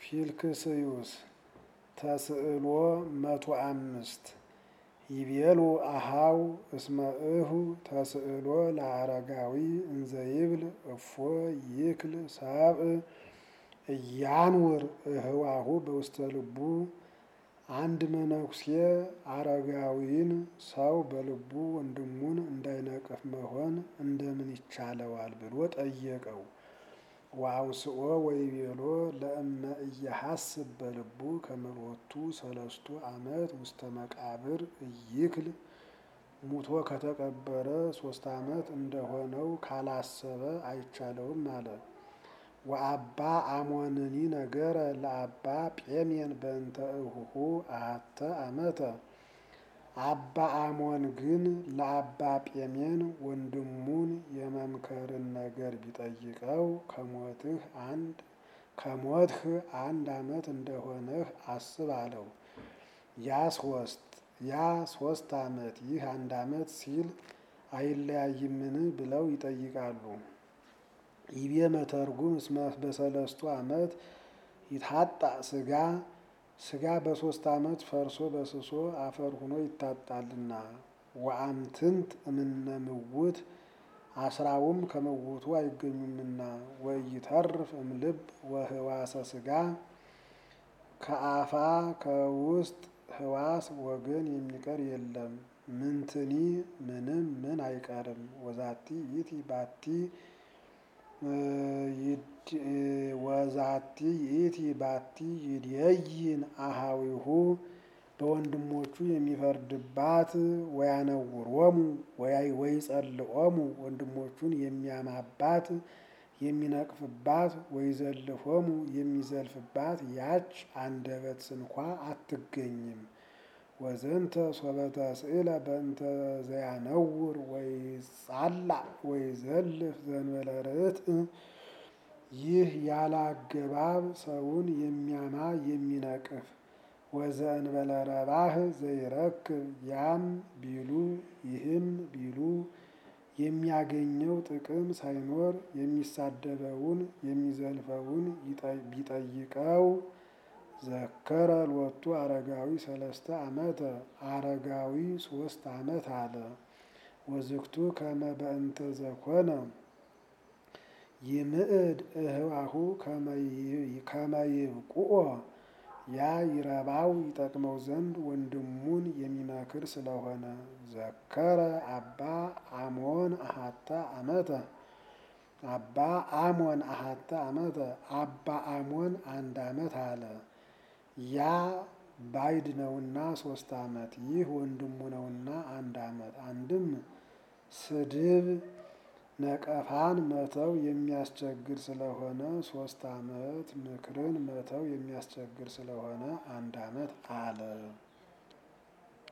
ፊልክስዩስ ተስዕሎ መቶ አምስት ይቤሉ አሃው እስመ እሁ ተስዕሎ ለአረጋዊ እንዘይብል እፎ ይክል ሰብእ እያንውር እህዋሁ በውስተ ልቡ። አንድ መነኩሴ አረጋዊን ሰው በልቡ ወንድሙን እንዳይነቅፍ መሆን እንደምን ይቻለዋል ብሎ ጠየቀው። ወአውስኦ ወይቤሎ ለእመ እየሐስብ በልቡ ከመሎቱ ሰለስቱ ዓመት ውስተ መቃብር እይክል ሙቶ ከተቀበረ ሶስት ዓመት እንደሆነው ካላሰበ አይቻለውም አለ። ወአባ አሞንኒ ነገረ ለአባ ጴሜን በእንተ እሁሁ አሐተ ዓመተ። አባ አሞን ግን ለአባ ጴሜን ወንድሙን የመምከርን ነገር ቢጠይቀው ከሞትህ አንድ ከሞትህ አንድ ዓመት እንደሆነህ አስብ አለው። ያ ሶስት ያ ሶስት ዓመት ይህ አንድ ዓመት ሲል አይለያይምን ብለው ይጠይቃሉ። ይቤ መተርጉም እስመ በሰለስቱ ዓመት ይታጣ ስጋ ስጋ በሶስት ዓመት ፈርሶ በስሶ አፈር ሆኖ ይታጣልና። ወአምትንት እምነ ምውት አስራውም ከመውቱ አይገኙምና። ወኢይተርፍ እምልብ ወህዋሰ ስጋ ከአፋ ከውስጥ ህዋስ ወገን የሚቀር የለም። ምንትኒ ምንም ምን አይቀርም። ወዛቲ ይእቲ ባቲ ወዛቲ ይእቲ ባቲ ይድየይን አሃዊሁ በወንድሞቹ የሚፈርድባት ወያነውሮሙ ወይጸልኦሙ ወንድሞቹን የሚያማባት የሚነቅፍባት ወይዘልፎሙ የሚዘልፍባት ያች አንደበት ስንኳ አትገኝም። ወዘንተ ሶበተ ስእለ በእንተ ዘያነውር ወይጻላእ ወይዘልፍ ዘእንበለ ርትዕ ይህ ያለ አገባብ ሰውን የሚያማ የሚነቅፍ ወዘእንበለ ረባህ ዘይረክብ ያም ቢሉ ይህም ቢሉ የሚያገኘው ጥቅም ሳይኖር የሚሳደበውን የሚዘልፈውን ቢጠይቀው ዘከረ ሎቱ አረጋዊ ሰለስተ ዓመተ አረጋዊ ሶስት ዓመት አለ። ወዝክቱ ከመ በእንተ ዘኮነ ይምዕድ እህዋሁ ከመ ይብቁኦ ያ ይረባው ይጠቅመው ዘንድ ወንድሙን የሚመክር ስለሆነ። ዘከረ አባ አሞን አሐተ ዓመተ አባ አሞን አሐተ ዓመተ አባ አሞን አንድ ዓመት አለ። ያ ባይድ ነውና ሶስት ዓመት ይህ ወንድሙ ነውና አንድ ዓመት። አንድም ስድብ ነቀፋን መተው የሚያስቸግር ስለሆነ ሶስት ዓመት ምክርን መተው የሚያስቸግር ስለሆነ አንድ ዓመት አለ።